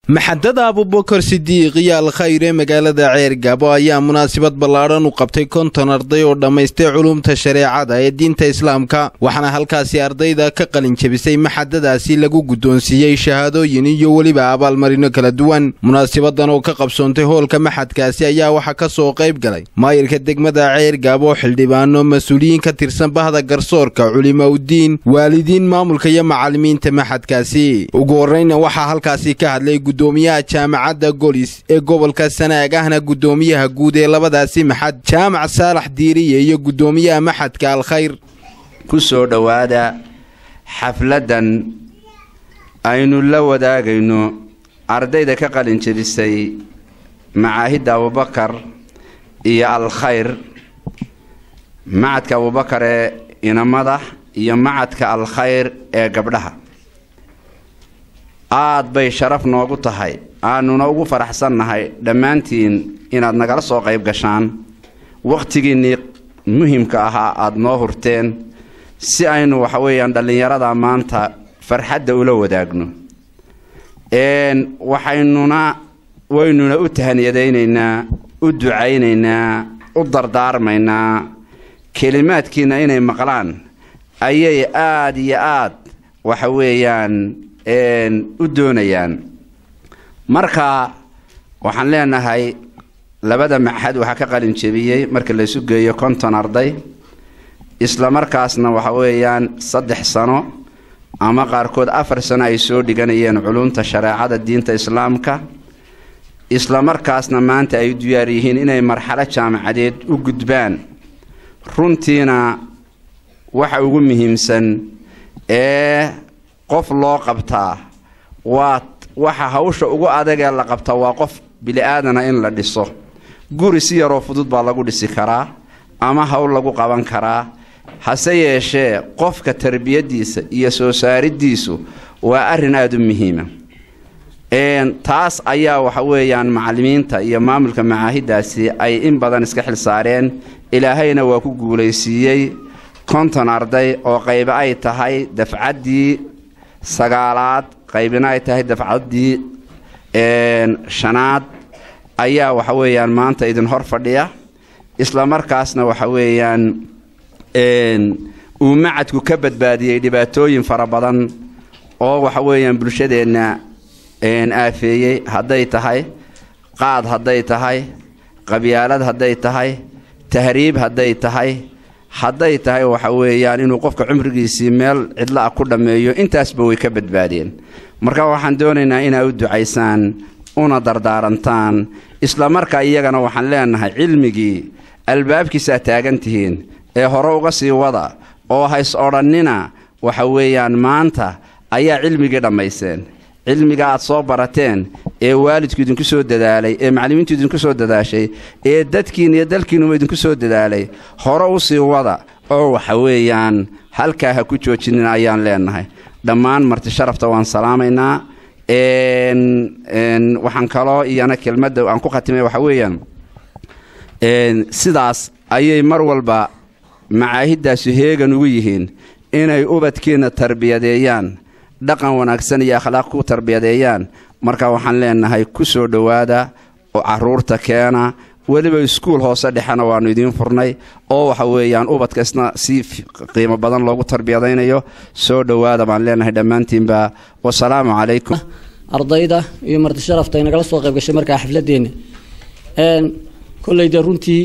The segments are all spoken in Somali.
maxadada abubakar sidiiq iyo alkhayr ee magaalada ceergabo ayaa munaasabad ballaadhan u qabtay konton arday oo dhammaystay culumta shareecada ee diinta islaamka waxaana halkaasi ardayda ka qalin jebisay maxadadaasi lagu guddoonsiiyey shahaadooyin iyo weliba abaalmarino kala duwan munaasabadan oo ka qabsoontay hoolka maxadkaasi ayaa waxaa ka soo qayb galay maayirka degmada ceergabo xildhibaano mas-uuliyiin ka tirsan bahda garsoorka culimaudiin waalidiin maamulka iyo macallimiinta maxadkaasi ugu horreyna waxaa halkaasi ka hadlay gudoomiyaha jaamacadda golis ee gobolka sanaag ahna guddoomiyaha guud ee labadaasi maxad jaamac saalax diiriye iyo guddoomiyaha maxadka alkhayr ku soo dhowaada xafladdan aynu la wadaagayno ardayda ka qalin jebisay macaahidda abubakar iyo alkhayr macadka abubakar ee inamada iyo macadka alkhayr ee gabdhaha aad bay sharaf noogu tahay aanuna ugu faraxsannahay dhammaantiin inaad nagala soo qayb gashaan wakhtigiinnii muhimka ahaa aada noo hurteen si aynu waxa weeyaan dhallinyarada maanta farxadda ula wadaagno waxaynuna waynuna u tahaniyadaynaynaa u ducaynaynaa u dardaarmaynaa kelimaadkiina inay maqlaan ayay aada iyo aad waxa weeyaan u doonayaan marka waxaan leenahay labada maxad waxaa ka qalin jebiyey marka laysu geeyo konton arday isla markaasna waxa weeyaan saddex sano ama qaarkood afar sano ay soo dhiganayeen culumta shareecada diinta islaamka isla markaasna maanta ay diyaar yihiin inay marxalo jaamacadeed u gudbaan runtiina waxa ugu muhiimsan ee qof loo qabtaa waa waxa hawsha ugu adagee la qabtaa waa qof bili-aadana in la dhiso guri si yaroo fudud baa lagu dhisi karaa ama hawl lagu qaban karaa hase yeeshee qofka tarbiyadiisa iyo soo saaridiisu waa arrin aada u muhiima taas ayaa waxa weeyaan macallimiinta iyo maamulka macaahiddaasi ay in badan iska xil saareen ilaahayna waa ku guulaysiiyey konton arday oo qayba ay tahay dafcaddii sagaalaad qaybina ay tahay dafcaddii shanaad ayaa waxa weeyaan maanta idin hor fadhiya isla markaasna waxa weeyaan uu macadku ka badbaadiyey dhibaatooyin fara badan oo waxa weeyaan bulshadeenna aafeeyey hadday tahay qaad hadday tahay qabyaalad hadday tahay tahriib hadday tahay hadday tahay waxa weeyaan inuu qofka cumrigiisii meel cidla ah ku dhammeeyo intaasba way ka badbaadeen marka waxaan doonaynaa inaa u ducaysaan una dardaarantaan isla markaa iyagana waxaan leenahay cilmigii albaabkiisaa taagan tihiin ee hore uga sii wada oo hays odhannina waxa weeyaan maanta ayaa cilmigii dhammayseen cilmiga aad soo barateen ee waalidku idinku soo dadaalay ee macallimiintu idinku soo dadaashay ee dadkiin iyo dalkiinuba idinku soo dadaalay hore u sii wada oo waxa weeyaan halkaa ha ku joojinin ayaan leenahay dhammaan marti sharafta waan salaamaynaa waxaan kaloo iyana kelmadda aan ku khatimay waxa weeyaan sidaas ayay mar walba macaahiddaasi heegan ugu yihiin inay ubadkiina tarbiyadeeyaan dhaqan wanaagsan iyo akhlaaq ku tarbiyadeeyaan marka waxaan leenahay ku soo dhowaada oo caruurta keena weliba iskuul hoose dhexena waannu idiin furnay oo waxa weeyaan ubadka isna si qiimo badan loogu tarbiyadaynayo soo dhowaada baan leenahay dhammaantiinba wasalaamu calaykum ardayda iyo marti sharafta ay nagala soo qayb gashay markaa xafladeenna koleyda runtii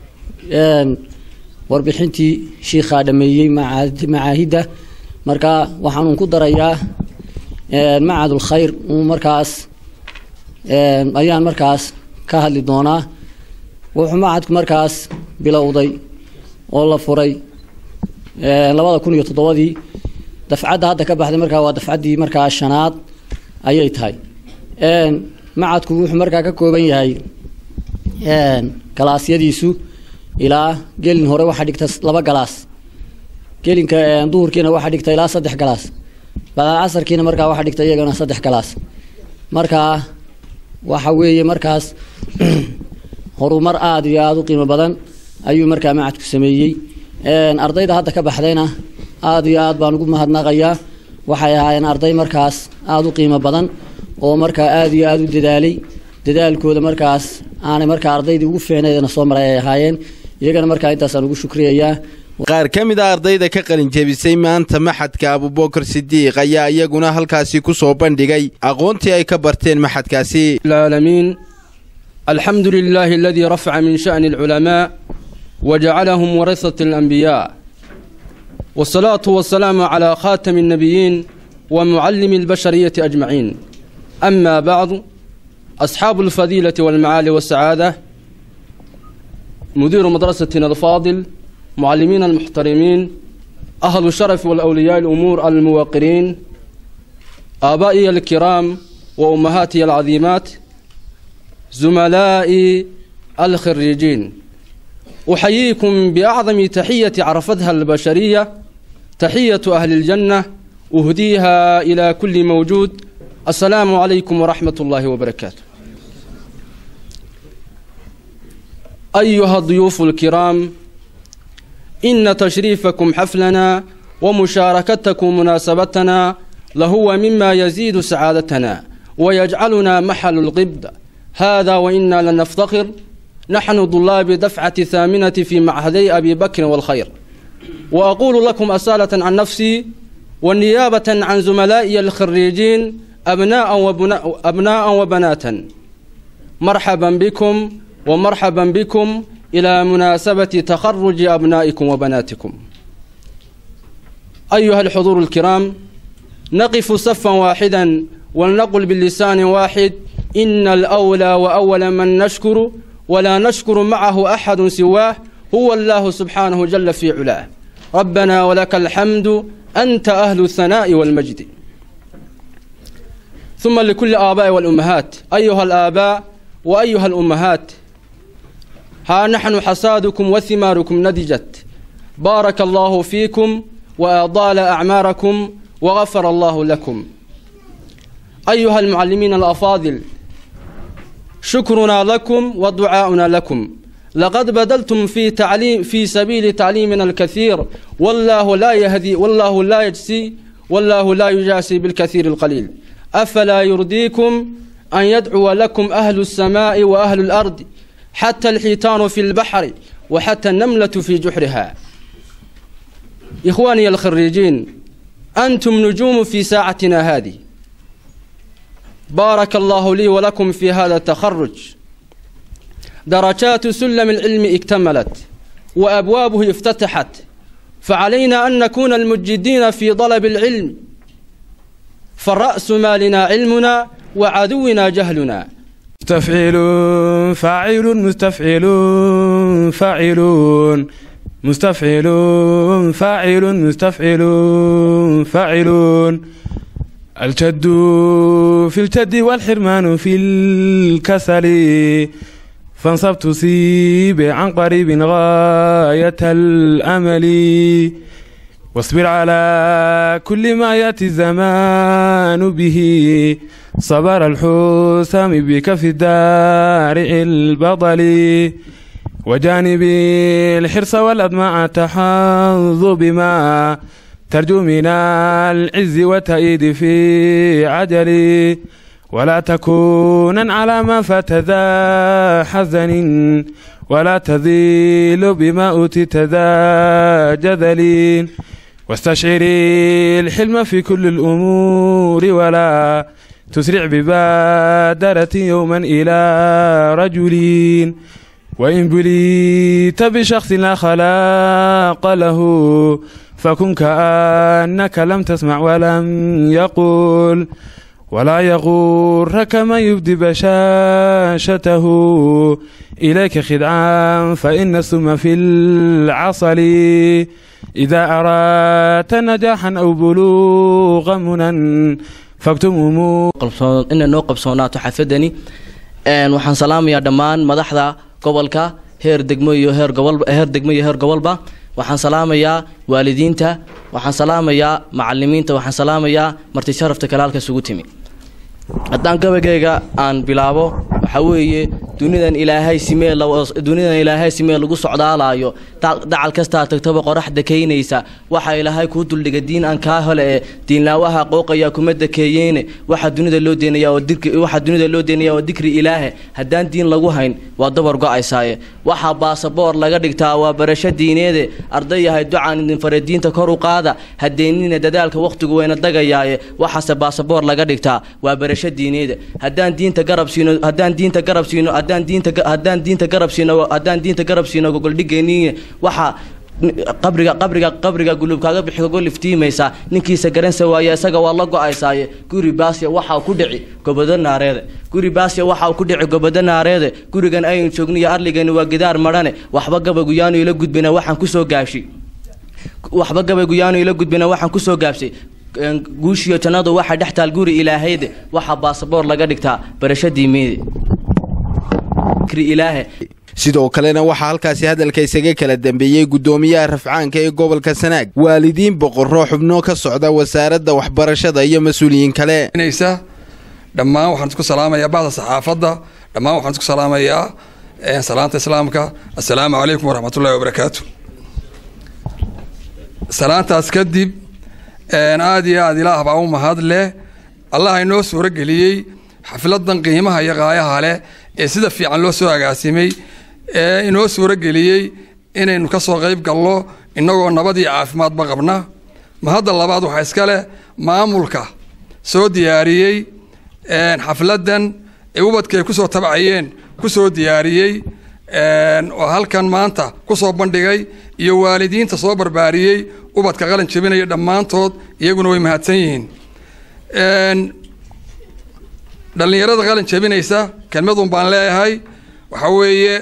warbixintii shiikhaa dhameeyey macaahidda marka waxaanuun ku darayaa macadul khayr markaas ayaan markaas ka hadli doonaa wuxuu macadku markaas bilowday oo la furay labada kun iyo toddobadii dafcadda hadda ka baxday markaa waa dafcaddii markaa shanaad ayay tahay macadku wuxuu markaa ka kooban yahay galaasyadiisu ilaa gelin hore waxaa dhigta laba galaas gelinka duhurkiina waxaa dhigta ilaa saddex galaas bacdal casarkiina markaa waxaa dhigta iyagana saddex galaas markaa waxa weeye markaas horumar aada iyo aada u qiimo badan ayuu markaa macadku sameeyey ardayda hadda ka baxdayna aada iyo aad baan ugu mahadnaqayaa waxay ahaayeen arday markaas aada u qiimo badan oo markaa aada iyo aada u dadaalay dadaalkooda markaas aanay markaa ardaydii ugu fiicnaydana soo maray ay ahaayeen iyagana markaa intaasaan ugu shukriyayaa qaar ka mid a ardayda ka qalin jebisay maanta maxadka abubakar sidiiq ayaa iyaguna halkaasi ku soo bandhigay aqoontii ay ka barteen maxadkaasi العالمين الحمد لله الذي رفع من شأن العلماء وجعلهم ورثة الأنبياء والصلاة والسلام على خاتم النبيين ومعلم البشرية أجمعين أما بعد أصحاب الفضيلة والمعالي والسعادة مدير مدرستنا الفاضل معلمين المحترمين أهل الشرف والأولياء الأمور الموقرين آبائي الكرام وأمهاتي العظيمات زملائي الخريجين أحييكم بأعظم تحية عرفتها البشرية تحية أهل الجنة أهديها إلى كل موجود السلام عليكم ورحمة الله وبركاته أيها الضيوف الكرام إن تشريفكم حفلنا ومشاركتكم مناسبتنا لهو مما يزيد سعادتنا ويجعلنا محل الغبد هذا وإنا لنفتخر نحن طلاب دفعة ثامنة في معهدي أبي بكر والخير وأقول لكم أسالة عن نفسي والنيابة عن زملائي الخريجين أبناء, وبنا أبناء وبنات مرحبا بكم ومرحبا بكم إلى مناسبة تخرج أبنائكم وبناتكم أيها الحضور الكرام نقف صفا واحدا ولنقل باللسان واحد إن الأولى وأول من نشكر ولا نشكر معه أحد سواه هو الله سبحانه جل في علاه ربنا ولك الحمد أنت أهل الثناء والمجد ثم لكل آباء والأمهات أيها الآباء وأيها الأمهات ها نحن حسادكم وثماركم نضجت بارك الله فيكم وأضال أعماركم وغفر الله لكم أيها المعلمين الأفاضل شكرنا لكم ودعاؤنا لكم لقد بذلتم في تعليم في سبيل تعليمنا الكثير والله لا يهدي والله لا يجزي والله لا يجاسي بالكثير القليل أفلا يرضيكم أن يدعو لكم أهل السماء وأهل الأرض حتى الحيتان في البحر وحتى النملة في جحرها إخواني الخريجين أنتم نجوم في ساعتنا هذه بارك الله لي ولكم في هذا التخرج درجات سلم العلم اكتملت وأبوابه افتتحت فعلينا أن نكون المجدين في طلب العلم فالرأس مالنا علمنا وعدونا جهلنا مستفعل فاعل مستفعل فاعلون مستفعل فاعل مستفعل فاعلون الجد في الجد والحرمان في الكسل فانصب تصيب عن قريب غاية الأمل واصبر على كل ما يأتي الزمان به صبر الحسام بك في الدار البطل وجانب الحرص والأدماء تحظ بما ترجو من العز والتأييد في عجل ولا تكونا على ما فات ذا حزن ولا تذيل بما أوتيت ذا جذل واستشعر الحلم في كل الأمور ولا تسرع ببادرة يوما إلى رجل وإن بليت بشخص لا خلاق له فكن كأنك لم تسمع ولم يقول ولا يغرك ما يبدي بشاشته إليك خدعا فإن السم في العصل إذا أردت نجاحا أو بلوغ منى فاكتم ina noo qabsoonaato xafadani waxaan salaamayaa dhammaan madaxda gobolka heer degmo iyo heer gobol heer degmo iyo heer gobolba waxaan salaamayaa waalidiinta waxaan salaamayaa macalimiinta waxaan salaamayaa marti sharafta kalaalka isugu timi haddaan gabagayga aan bilaabo waxaa weeye dunidan ilaahay simee dunidan ilaahay simee lagu socdaalaayo dacal kastaa tagtaba qoraxda kaynaysa waxaa ilaahay kuu duldhiga diin aan kaa hole ee diinlaawaha qooqayaa kuma dakeeyeene waxaa dunida loo deenayaa oo dikri waxaa dunida loo deenayaa oo dikri ilaahe haddaan diin lagu hayn waa dabar go-aysaaye waxaa baasaboor laga dhigtaa waa barasho diineede arday yahay ducaan idin fare diinta kor u qaada hadeennina dadaalka wakhtigu wayna dagayaaye waxaase baasaboor laga dhigtaa waa barasho diineede haddaan diinta garab siino haddaan diinta garab siino haddaan diinta haddaan diinta garab siino haddaan diinta garab siino gogoldhigayniin waxaa qabriga qabriga qabriga gulub kaaga bixi kago liftiimaysaa ninkiisa garansa waaye isaga waa la go-aysaaye guri baasya waxaa ku dhici gobado naareede guri baasya waxaa ku dhici gobado naareede gurigan aynu joogniyo arligani waa gidaar madhane waxba gabayguyaanu ila gudbina waxaan kusoo gaabshi waxba gabayguyaanu ila gudbina waxaan kusoo gaabshay guushiyo jannadu waxaa dhex taal guri ilaahayde waxaa baasaboor laga dhigtaa barasho diimeede ilaahe sidoo kalena waxaa halkaasi hadalka isaga kala dambeeyey guddoomiyaha rafcaanka ee gobolka sanaag waalidiin boqorro xubno ka socda wasaaradda waxbarashada iyo mas-uuliyiin kale dhammaan waxaan isku salaamayaa bahda saxaafadda dhammaan waxaan isku salaamayaa salaanta islaamka assalaamu calaykum waraxmatullahi wabarakaatu salaantaas kadib aada iyo aada ilaah baa u mahad leh allah inoo suuro geliyey xafladan qiimaha iyo qaayaha leh ee sida fiican loo soo agaasimay ee inoo suuro geliyey inaynu ka soo qayb galno innagoo nabad iyo caafimaadba qabna mahadda labaad waxaa iska leh maamulka soo diyaariyey xafladan ee ubadka ay ku soo tabcayeen ku soo diyaariyey oo halkan maanta ku soo bandhigay iyo waalidiinta soo barbaariyey ubadka qalin jebinaya dhammaantood iyaguna way mahadsan yihiin dhallinyarada qalin jebinaysa kelmadun baan leeyahay waxaa weeye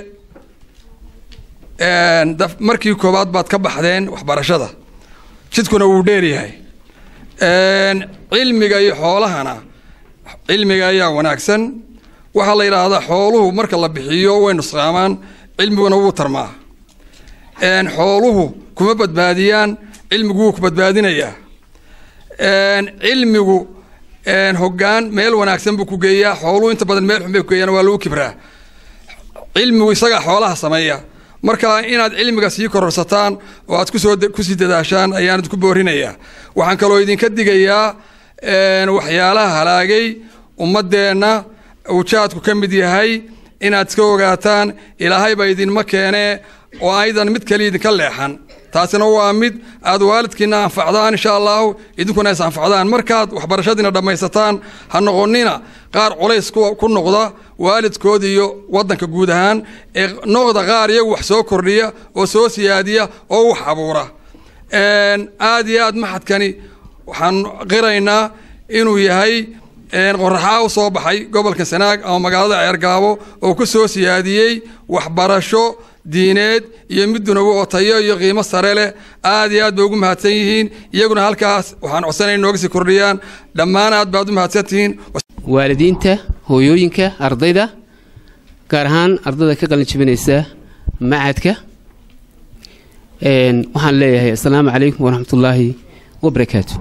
markii koowaad baad ka baxdeen waxbarashada jidkuna wuu dheeryahay cilmiga iyo xoolahana cilmiga ayaa wanaagsan waxaa la yidhaahdaa xooluhu marka la bixiyo way nusqaamaan cilmiguna wuu tarmaa xooluhu kuma badbaadiyaan cilmigu wuu ku badbaadinayaa cilmigu hoggaan meel wanaagsan buu ku geeyaa xooluhu inta badan meel xun bay ku geeyaan waa lagu kibraa cilmigu isagaa xoolaha sameeya marka inaad cilmiga sii kororsataan oo aad kusoo kusii dadaashaan ayaan idinku boorinayaa waxaan kaloo idinka digayaa waxyaalaha halaagay ummaddeenna uu jaadku ka mid yahay inaad iska ogaataan ilaahayba idinma keenee oo aydan mid kale idinka leexan taasina waa mid aad waalidkiina anfacdaan insha allahu idinkuna is anfacdaan markaad waxbarashadiina dhammaysataan ha noqonina qaar culays ku noqda waalidkood iyo wadanka guud ahaan ee noqda qaar iyagu wax soo kordhiya oo soo siyaadiya oo wax abuura aad iyo aad maxadkani waxaan qiraynaa inuu yahay qoraxaa u soo baxay gobolka sanaag ama magaalada ceergaabo oo ku soo siyaadiyey waxbarasho diineed iyo mid dunawo oo tayo iyo qiimo sare leh aad iyo aad bay ugu mahadsan yihiin iyaguna halkaas waxaan codsanay nooga sii kordhiyaan dhammaan aad baad u mahadsantihiin waalidiinta hooyooyinka ardayda gaar ahaan ardayda ka qalin jebinaysa macadka waxaan leeyahay assalaamu calaykum waraxmatullaahi wabarakaatu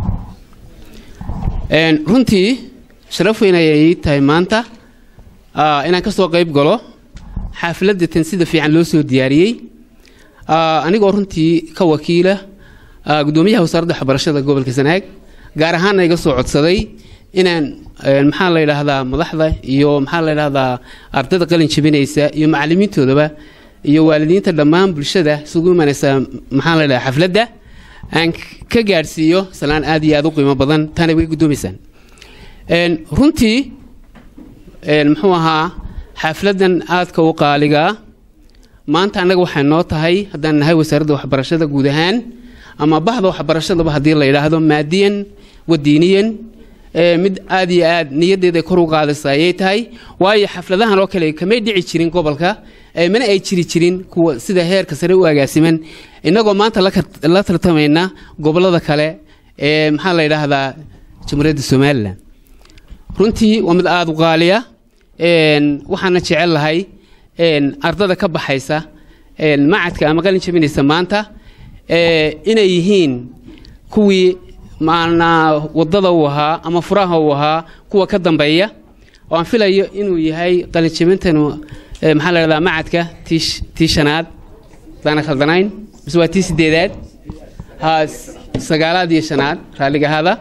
runtii sharaf weyn ayay tahay maanta inaan ka soo qayb galo xaafladatan sida fiican loo soo diyaariyey anigoo runtii ka wakiila guddoomiyaha wasaaradda waxbarashada gobolka sanaag gaar ahaanna iga soo codsaday inaan maxaa la yidhaahdaa madaxda iyo maxaa la yidhaahdaa ardayda qalin jebinaysa iyo macalimiintoodaba iyo waalidiinta dhammaan bulshada isugu imanaysa maxaa la yidhahdaa xafladda aan ka gaadhsiiyo salaan aad iyo aad u qiimo badan taana way guddoomaysaan runtii muxuu ahaa xafladan aadka u qaaligaa maanta annaga waxay noo tahay haddaan nahay wasaaradda waxbarashada guud ahaan ama bahda waxbarashadaba haddii la yidhaahdo maadiyan wadiiniyan mid aad iyo aad niyaddeeda kor u qaadaysa ayay tahay waayo xafladahan oo kale kamay dhici jirin gobolka mana ay jiri jirin kuwa sida heerka sare u agaasiman innagoo maanta la tartamayna gobollada kale ee maxaa la yidhaahdaa jamhuuriyadda somalilan runtii waa mid aada u qaaliya waxaana jecel lahay ardada ka baxaysa macadka ama qalin jabinaysa maanta inay yihiin kuwii maanaa wadada uu ahaa ama furaha uu ahaa kuwa ka dambeeya oo aan filayo inuu yahay qalinjabintanu ee, maxaa la dhahdaa macadka tii sh- tii shanaad haddaana khaldanayn mise waa tii sideedaad ha s- sagaalaad iyo shanaad raalliga ahaada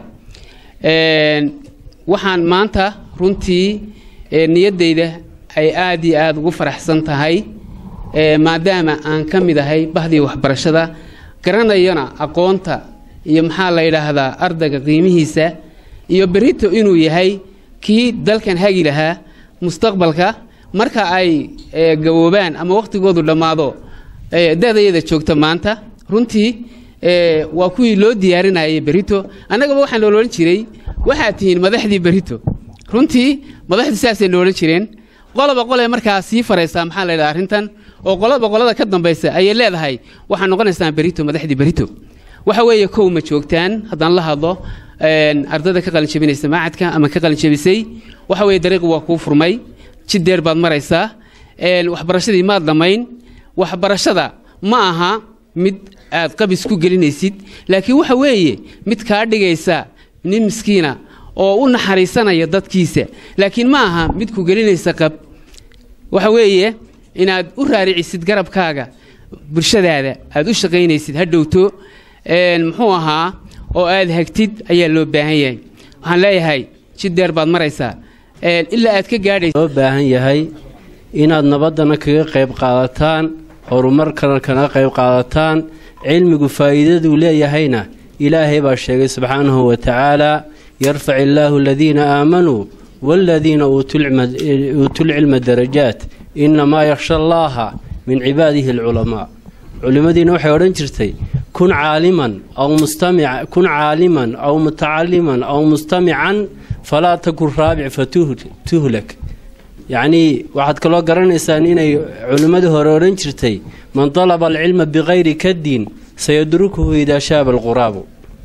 Een, waxaan maanta runtii ee, niyaddayda ay aad iyo aad ugu faraxsan tahay ee, maadaama aan ka mid ahay bahdii waxbarashada garanayana aqoonta iyo maxaa la yidhaahdaa ardayga qiimihiisa iyo berito inuu yahay kii dalkan hagi lahaa mustaqbalka marka ay ee, gaboobaan ama wakhtigoodu dhammaado ee, da-dayada joogta maanta runtii ee, waa kuwii loo diyaarinayay berito annagaba waxaan loolan jiray waxaad tihiin madaxdii berito runtii madaxdu saasay loolan jireen qoloba qole markaa sii faraysaa maxaa la yidhaha arrintan oo qolaba qolada ka dambaysa ayay leedahay waxaa noqonaysaan berito madaxdii berito waxa weeye kow ma joogtaan haddaan la hadlo een, ardayda ka qalinjabinaysa macadka ama ka qalinjabisay waxa weeye dariiqi waa kuu furmay jid dheer baad maraysaa een, waxbarashadii maad dhammayn waxbarashada ma aha mid aad qabis ku gelinaysid laakiin waxa weeye mid kaa dhigaysa nin miskiina oo u naxariisanaya dadkiisa laakiin ma aha mid ku gelinaysa qab waxa weeye inaad u raaricisid garabkaaga bulshadaada aad u shaqaynaysid ha dhowto een, muxuu ahaa oo aad hagtid ayaa loo baahan yahay waxaan leeyahay jid dheer baad maraysaa een, ilaa aad ka gaadhaysa loo baahan yahay inaad nabaddana kaga qayb qaadataan horumarkana kaga qayb qaadataan cilmigu faa'iidaduu leeyahayna ilaahay baa sheegay subxaanahu wa tacaala yarfac illaahu aladiina aamanuu waaladiina uutuu lcilma darajaat inamaa yakhsha allaaha min cibaadihi alculamaa culimmadiina waxay odhan jirtay kun caaliman aw mustamic kun caaliman aw mutacaliman aw mustamican falaa takun raabic fatuhlak yacnii waxaad kaloo garanaysaan inay culimmadii hore odhan jirtay man dalaba alcilma bikayri kadin sayadrukuhu idaa shaaba alquraabu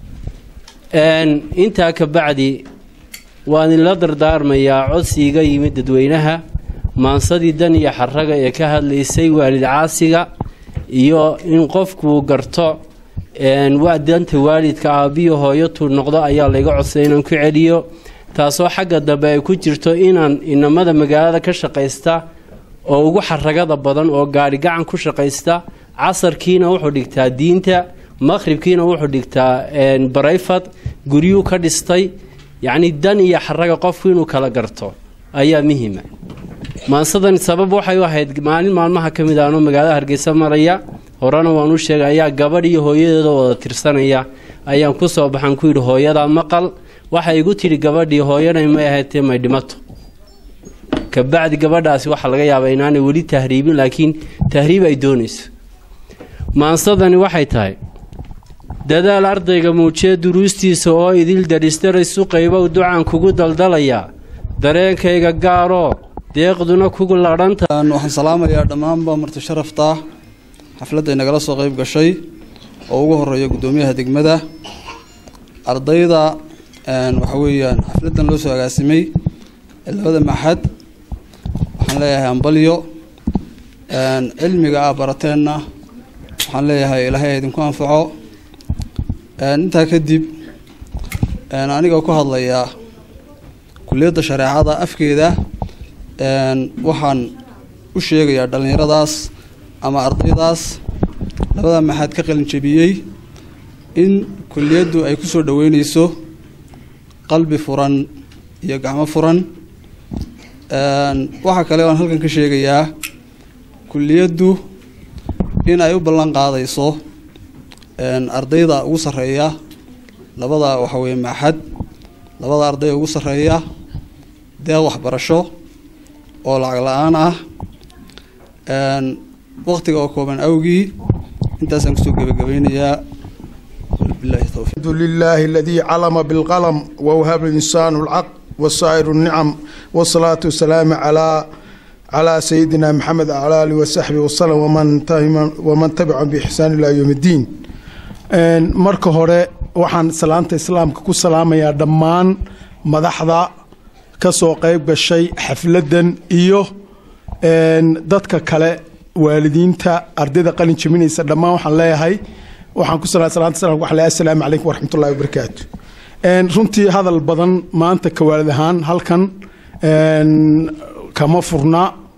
intaa ka bacdi waan idinla dardaarmayaa codsiiga yimid dadweynaha maansadii dan iyo xaraga ee ka hadlaysay waalid caasiga iyo in qofkuu garto danta waalidka aabbiyo hooyatuu noqdo ayaa layga codsaday inaan ku celiyo taasoo xagga dambe ay ku jirto inaan inamada magaalada ka shaqaysta oo ugu xaragada badan oo gaari gacan ku shaqaysta casarkiina wuxuu dhigtaa diinta maqhribkiina wuxuu dhigtaa barayfad guryuu ka dhistay yacnii dan iyo xaraga qofku inuu kala garto ayaa muhima maansadan sabab waxay u ahayd maalin maalmaha ka mid aanoo magaalada hargeysa maraya horena waan u sheegay ayaa gabadh iyo hooyadeeda wada tirsanaya ayaan ku soo baxan ku yidhi hooyadaa maqal waxay igu tidhi gabadhii hooyanay may ahaydtee may dhimato kabacdi gabadhaasi waxaa laga yaabaa inaanay weli tahriibin laakiin tahriib ay doonayso maansadani waxay tahay dadaal ardayga muujee duruustiisa oo idil darisdaraysu qaybow ducaan kugu daldalayaa dareenkayga gaaroo deeqduna kugu ladhanta waxaan salaamayaa dhammaanba marti sharafta xafladda inagala soo qayb gashay oo ugu horeeya guddoomiyaha degmada ardayda waxa weeyaan xafladdan loo soo agaasimay ee labada maxad waxaan leeyahay ambalyo cilmiga aa barateenna waxaan leeyahay ilaahay idinku anfaco intaa kadib aniga ku hadlayaa kulliyadda shareecada afkeeda waxaan u sheegayaa dhallinyaradaas ama ardaydaas labada maxaad ka qalin jebiyey in kulliyaddu ay ku soo dhoweyneyso qalbi furan iyo gacmo furan waxaa kale oan halkan ka sheegayaa kulliyaddu in ay u ballan qaadayso ardayda ugu sarreeya labada waxa weye maxad labada arday ugu sarreeya deeq waxbarasho oo lacag la-aan ah waktiga oo kooban awgii intaasaan kusoo gebagabeynayaa الحمد لله الذي علم بالقلم ووهب الإنسان العقل وسائر النعم والصلاة والسلام على على سيدنا محمد وعلى آله وصحبه وسلم ومن ومن تبعهم بإحسان إلى يوم الدين marka hore waxaan salaanta islaamka ku salaamayaa dhammaan madaxda ka soo qayb gashay xafladdan iyo dadka kale waalidiinta ardayda qalin jebinaysa dhammaan waxaan leeyahay waxaan ku salaanta islaamka waxaan leeyahay assalaamu calaykum waraxmatullahi wabarakaatu runtii hadal badan maanta ka waalid ahaan halkan kama furna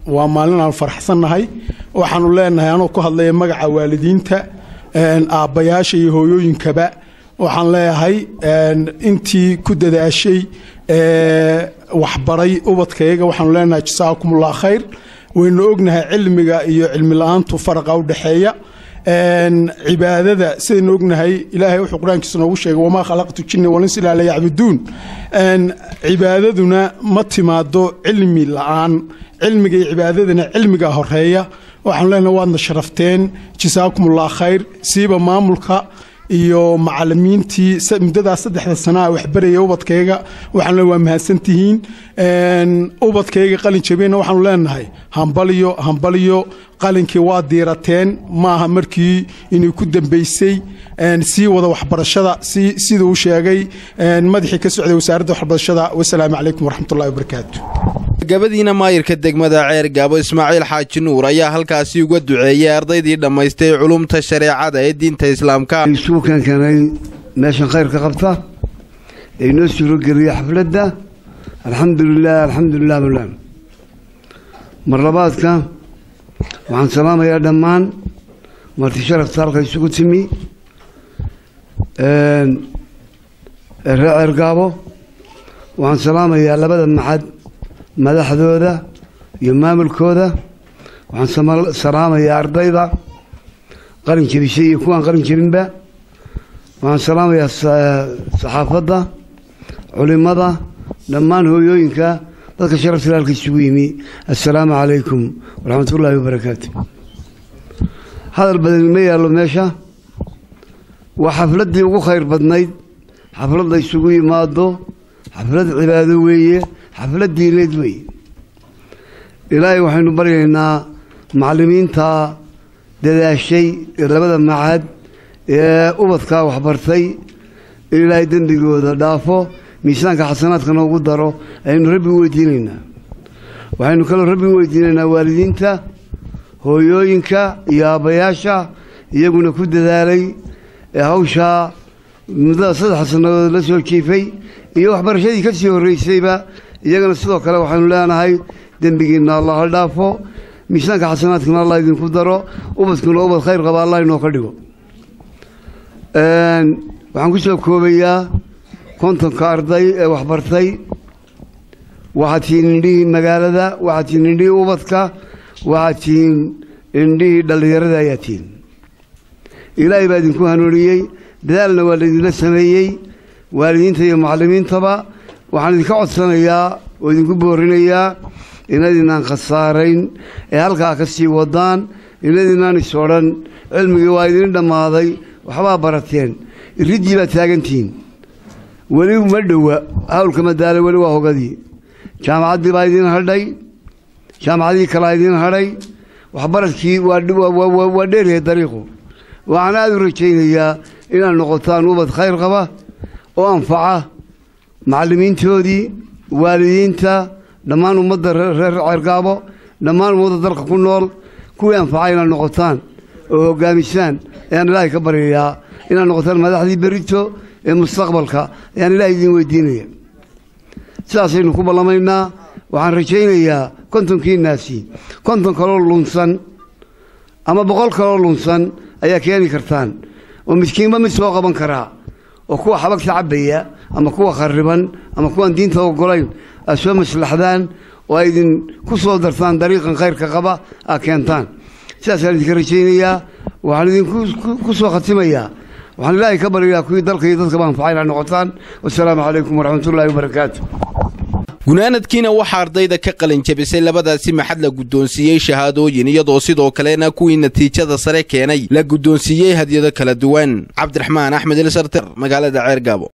waa maalin aan faraxsannahay waxaanu leenahay anoo ku hadlaya magaca waalidiinta aabbayaasha iyo hooyooyinkaba waxaan leeyahay intii ku dadaashay waxbaray ubadkayaga waxaanu leenahay jasaakumullah khayr waynu ognahay cilmiga iyo cilmi la-aantu faraqa u dhexeeya cibaadada sidaynu ognahay ilaahay wuxuu qur-aankiisa noogu sheegay wamaa khalaqtu jinni walins ilaa layacbuduun cibaadaduna ma timaado cilmi la-aan cilmiga iyo cibaadadana cilmiga horeeya waxaanu leenahay waadna sharafteen jasaakumullah khayr siiba maamulka iyo macalimiintii muddadaas saddexda sanaa waxbaraya ubadkayga waxaanu waa mahadsantihiin ubadkayga qalin jabiyna waxaanu leenahay hambaliyo hambaliyo qalinkii waa diirateen maaha markii inay ku dambaysay sii wada waxbarashada sida uu sheegay madaxii ka socday wasaaradda waxbarashada wasalaamu calaykum waraxmatullahi wabarakaatu gabadiina maayirka degmada ceer gaabo ismaaciil xaaji nuur ayaa halkaasi uga duceeyey ardaydii dhammaystay culumta shareecada ee diinta islaamka isugu keenkeenay meeshan khayrka qabta ee inoo suurogeliya xafladda alxamdulilah alxamdulilah bulan mar labaadka waxaan salaamayaa dhammaan marti sharafta halka isugu timi reer ceer gaabo waxaan salaamayaa labada maxad madaxdooda iyo maamulkooda waxaan salaamayaa ardayda qalin jebisay iyo kuwaan qalin jebinba waxaan salaamayaa saxaafadda culimada dhammaan hooyooyinka dadka sharafta halka isugu yimi assalaamu calaykum waraxmatullaahi wabarakaatu hadal badan ma yaallo meesha waa xafladdii ugu khayr badnayd xaflad la isugu yimaado xaflad cibaado weeye xaflad diineed weeye ilaahay waxaynu baryaynaa macallimiinta dadaashay ee labada macad ee ubadkaa waxbartay in ilaahay dembigooda dhaafo miisaanka xasanaadka noogu daro ayaynu rabbi u weydiinaynaa waxaynu kaloo rabbi u weydiinaynaa waalidiinta hooyooyinka iyo aabbayaasha iyaguna ku dadaalay ee hawshaa muddada saddex sannadood la soo jiifay iyo waxbarashadii ka sii horraysayba iyagana sidoo kale waxaynu leenahay dembigiinna allah ha dhaafo miisaanka xasanaadkana allah idinku daro ubadkuna ubad khayr qaba allah inoo ka dhigo waxaan ku soo koobayaa kontonka arday ee waxbartay waxaad tihiin indhihii magaalada waxaad tihiin indhihii ubadka waxaad tihiin indhihii dhallinyarada ayaa tihiin ilaahay baa idinku hanuuniyey dadaalna waa laydinla sameeyey waalidiinta iyo macallimiintaba waxaan idinka codsanayaa oo idinku boorinayaa inaydinaan khasaarayn ee halkaa ka sii wadaan inaydinaan is odhan cilmigii waa idin dhammaaday waxbaa barateen iriddii baad taagantihiin weli ma dhowa hawlka madaale weli waa hogadii jaamacaddii baa idiin hadhay jaamacadii kalaa idiin hadhay waxbaradkii waa dheeryahay dariiqu waxaan aada u rajaynayaa inaad noqotaan ubad khayr qaba oo anfaca macallimiintoodii waalidiinta dhammaan ummadda reer ceergaabo dhammaan ummadda dalka ku nool kuwii anfaca inaad noqotaan oo hoggaamisaan ayaan ilaahay ka baryayaa inaad noqotaan madaxdii berito ee mustaqbalka ayaan ilaahay idiin weydiinaya sidaasaynu ku ballamaynaa waxaan rajaynayaa kontonkiinaasi konton kaloo lunsan ama boqol kaloo lunsan ayaa keeni kartaan oo miskiinba mid soo qaban karaa oo kuwa xabagta cabbaya ama kuwa khariban ama kuwaan diinta ogolayn aad soo maslaxdaan oo ay idin ku soo dartaan dariiqan khayrka qaba aad keentaan sidaasaan idinka rajaynayaa waxaan idinku soo khatimayaa waxaan ilaahay ka baryayaa kuwii dalka iyo dadkaba anfacay inaad noqotaan wasalaamu calaykum waraxmatullaahi wabarakaatu gunaanadkiina waxaa ardayda ka qalin jabisay labadaasi maxad la guddoonsiiyey shahaadooyin iyadoo sidoo kalena kuwii natiijada sare keenay la guddoonsiiyey hadyado kala duwan cabdiraxmaan axmed ilsarter magaalada ceer gaabo